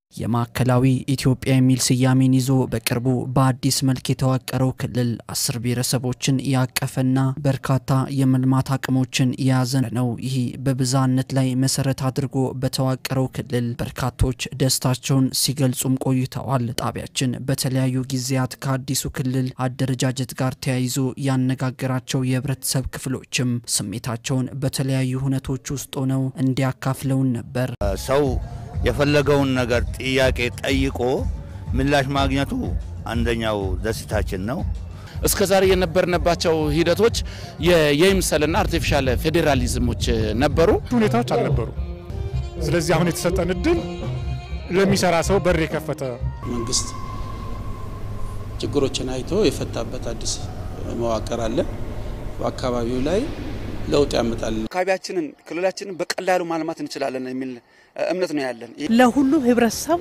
የማዕከላዊ ኢትዮጵያ የሚል ስያሜን ይዞ በቅርቡ በአዲስ መልክ የተዋቀረው ክልል አስር ብሔረሰቦችን ያቀፈና በርካታ የመልማት አቅሞችን የያዘ ነው። ይህ በብዝሃነት ላይ መሰረት አድርጎ በተዋቀረው ክልል በርካቶች ደስታቸውን ሲገልጹም ቆይተዋል። ጣቢያችን በተለያዩ ጊዜያት ከአዲሱ ክልል አደረጃጀት ጋር ተያይዞ ያነጋገራቸው የህብረተሰብ ክፍሎችም ስሜታቸውን በተለያዩ ሁነቶች ውስጥ ሆነው እንዲያካፍለውን ነበር። ሰው የፈለገውን ነገር ጥያቄ ጠይቆ ምላሽ ማግኘቱ አንደኛው ደስታችን ነው። እስከ ዛሬ የነበርንባቸው ሂደቶች የይምሰልና አርቲፊሻል ፌዴራሊዝሞች ነበሩ፣ ሁኔታዎች አልነበሩ። ስለዚህ አሁን የተሰጠን እድል ለሚሰራ ሰው በር የከፈተ መንግስት ችግሮችን አይቶ የፈታበት አዲስ መዋቅር አለ። በአካባቢው ላይ ለውጥ ያመጣል። አካባቢያችንን ክልላችንን በቀላሉ ማልማት እንችላለን የሚል እምነት ነው ያለን። ለሁሉ ህብረተሰብ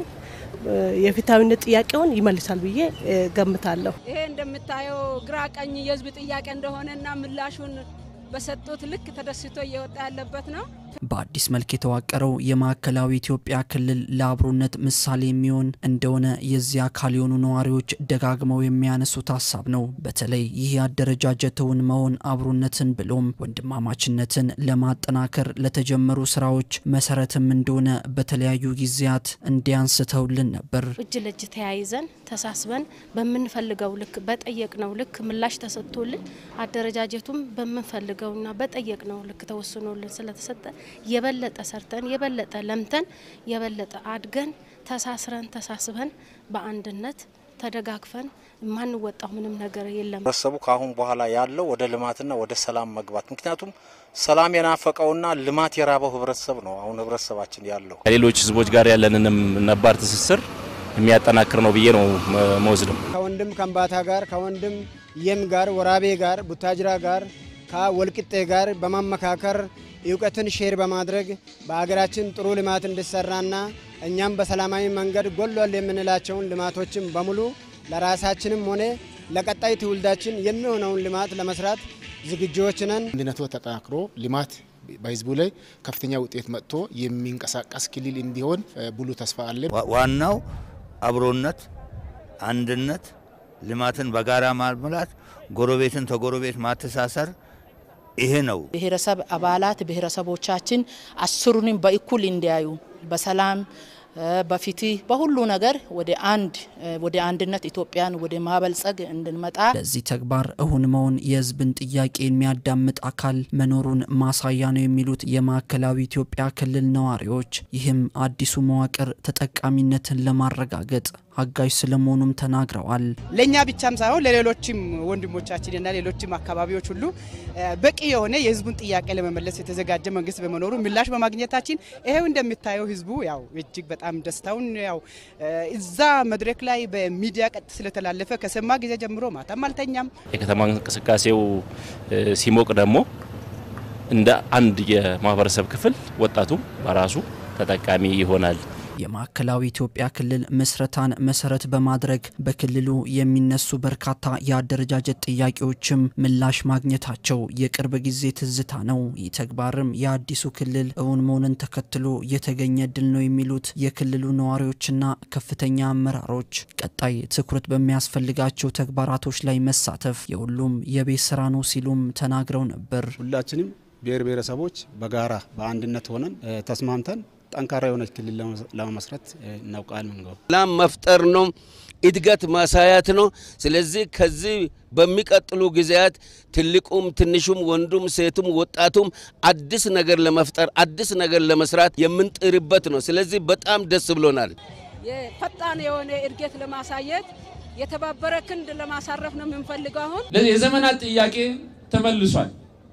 የፍትሐዊነት ጥያቄውን ይመልሳል ብዬ ገምታለሁ። ይሄ እንደምታየው ግራ ቀኝ የህዝብ ጥያቄ እንደሆነና ምላሹን በሰጡት ልክ ተደስቶ እየወጣ ያለበት ነው። በአዲስ መልክ የተዋቀረው የማዕከላዊ ኢትዮጵያ ክልል ለአብሮነት ምሳሌ የሚሆን እንደሆነ የዚህ አካል የሆኑ ነዋሪዎች ደጋግመው የሚያነሱት ሀሳብ ነው። በተለይ ይህ አደረጃጀትን መሆን አብሮነትን ብሎም ወንድማማችነትን ለማጠናከር ለተጀመሩ ስራዎች መሰረትም እንደሆነ በተለያዩ ጊዜያት እንዲያንስተውልን ነበር። እጅ ለእጅ ተያይዘን ተሳስበን በምንፈልገው ልክ በጠየቅነው ልክ ምላሽ ተሰጥቶልን አደረጃጀቱም በምንፈልገውና በጠየቅነው ልክ ተወስኖልን ስለተሰጠ የበለጠ ሰርተን የበለጠ ለምተን የበለጠ አድገን ተሳስረን ተሳስበን በአንድነት ተደጋግፈን የማንወጣው ምንም ነገር የለም። ህብረተሰቡ ከአሁን በኋላ ያለው ወደ ልማትና ወደ ሰላም መግባት፣ ምክንያቱም ሰላም የናፈቀውና ልማት የራበው ህብረተሰብ ነው አሁን ህብረተሰባችን ያለው። ከሌሎች ህዝቦች ጋር ያለንንም ነባር ትስስር የሚያጠናክር ነው ብዬ ነው መወስደው። ከወንድም ከምባታ ጋር ከወንድም የም ጋር ወራቤ ጋር ቡታጅራ ጋር ከወልቂጤ ጋር በማመካከር እውቀትን ሼር በማድረግ በሀገራችን ጥሩ ልማት እንዲሰራና እኛም በሰላማዊ መንገድ ጎሏል የምንላቸውን ልማቶችን በሙሉ ለራሳችንም ሆነ ለቀጣይ ትውልዳችን የሚሆነውን ልማት ለመስራት ዝግጁዎች ነን። አንድነቱ ተጠናክሮ ልማት በህዝቡ ላይ ከፍተኛ ውጤት መጥቶ የሚንቀሳቀስ ክልል እንዲሆን ብሉ ተስፋ አለን። ዋናው አብሮነት፣ አንድነት፣ ልማትን በጋራ ማልማት፣ ጎረቤትን ተጎረቤት ማተሳሰር ይሄ ነው። ብሔረሰብ አባላት ብሔረሰቦቻችን አስሩንም በእኩል እንዲያዩ በሰላም በፍትህ በሁሉ ነገር ወደ አንድ ወደ አንድነት ኢትዮጵያን ወደ ማበልጸግ እንድንመጣ ለዚህ ተግባር እሁን መሆን የህዝብን ጥያቄ የሚያዳምጥ አካል መኖሩን ማሳያ ነው የሚሉት የማዕከላዊ ኢትዮጵያ ክልል ነዋሪዎች፣ ይህም አዲሱ መዋቅር ተጠቃሚነትን ለማረጋገጥ አጋዥ ስለመሆኑም ተናግረዋል። ለእኛ ብቻም ሳይሆን ለሌሎችም ወንድሞቻችንና ሌሎችም አካባቢዎች ሁሉ በቂ የሆነ የህዝቡን ጥያቄ ለመመለስ የተዘጋጀ መንግስት በመኖሩ ምላሽ በማግኘታችን ይሄው እንደምታየው ህዝቡ ያው እጅግ በጣም ደስታውን ያው እዛ መድረክ ላይ በሚዲያ ቀጥ ስለተላለፈ ከሰማ ጊዜ ጀምሮ ማታም አልተኛም። የከተማ እንቅስቃሴው ሲሞቅ ደግሞ እንደ አንድ የማህበረሰብ ክፍል ወጣቱም በራሱ ተጠቃሚ ይሆናል። የማዕከላዊ ኢትዮጵያ ክልል ምስረታን መሰረት በማድረግ በክልሉ የሚነሱ በርካታ የአደረጃጀት ጥያቄዎችም ምላሽ ማግኘታቸው የቅርብ ጊዜ ትዝታ ነው። ይህ ተግባርም የአዲሱ ክልል እውን መሆንን ተከትሎ የተገኘ ድል ነው የሚሉት የክልሉ ነዋሪዎችና ከፍተኛ አመራሮች ቀጣይ ትኩረት በሚያስፈልጋቸው ተግባራቶች ላይ መሳተፍ የሁሉም የቤት ስራ ነው ሲሉም ተናግረው ነበር። ሁላችንም ብሔር ብሔረሰቦች በጋራ በአንድነት ሆነን ተስማምተን ጠንካራ የሆነች ክልል ለመመስረት እናውቃለን። ሰላም መፍጠር ነው፣ እድገት ማሳያት ነው። ስለዚህ ከዚህ በሚቀጥሉ ጊዜያት ትልቁም ትንሹም ወንዱም ሴቱም ወጣቱም አዲስ ነገር ለመፍጠር አዲስ ነገር ለመስራት የምንጥርበት ነው። ስለዚህ በጣም ደስ ብሎናል። ፈጣን የሆነ እድገት ለማሳየት የተባበረ ክንድ ለማሳረፍ ነው የምንፈልገው። አሁን የዘመናት ጥያቄ ተመልሷል።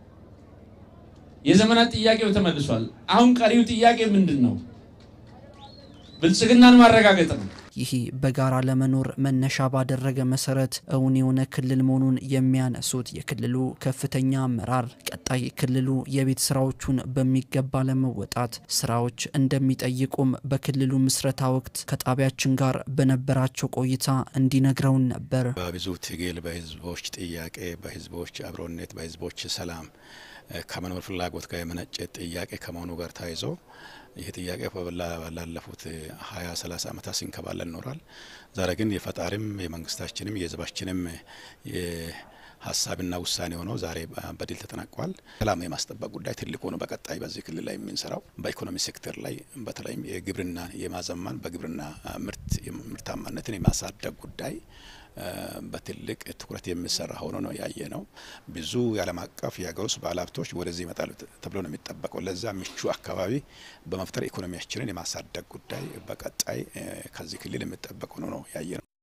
የዘመናት ጥያቄው ተመልሷል። አሁን ቀሪው ጥያቄ ምንድን ነው? ብልጽግናን ማረጋገጥ ነው። ይህ በጋራ ለመኖር መነሻ ባደረገ መሰረት እውን የሆነ ክልል መሆኑን የሚያነሱት የክልሉ ከፍተኛ አመራር ቀጣይ ክልሉ የቤት ስራዎቹን በሚገባ ለመወጣት ስራዎች እንደሚጠይቁም በክልሉ ምስረታ ወቅት ከጣቢያችን ጋር በነበራቸው ቆይታ እንዲነግረውን ነበር። በብዙ ትግል፣ በህዝቦች ጥያቄ፣ በህዝቦች አብሮነት፣ በህዝቦች ሰላም ከመኖር ፍላጎት ጋር የመነጨ ጥያቄ ከመሆኑ ጋር ተያይዞ ይህ ጥያቄ ላለፉት ሀያ ሰላሳ ዓመታት ሲንከባለል ኖሯል። ዛሬ ግን የፈጣሪም የመንግስታችንም የህዝባችንም ሀሳብና ውሳኔ ሆኖ ዛሬ በድል ተጠናቋል። ሰላም የማስጠበቅ ጉዳይ ትልቅ ሆኖ በቀጣይ በዚህ ክልል ላይ የምንሰራው በኢኮኖሚ ሴክተር ላይ በተለይም የግብርና የማዘመን በግብርና ምርት ምርታማነትን የማሳደግ ጉዳይ በትልቅ ትኩረት የሚሰራ ሆኖ ነው ያየ ነው። ብዙ የዓለም አቀፍ የሀገር ውስጥ ባለሀብቶች ወደዚህ ይመጣሉ ተብሎ ነው የሚጠበቀው። ለዛ ምቹ አካባቢ በመፍጠር ኢኮኖሚያችንን የማሳደግ ጉዳይ በቀጣይ ከዚህ ክልል የሚጠበቅ ሆኖ ነው ያየ ነው።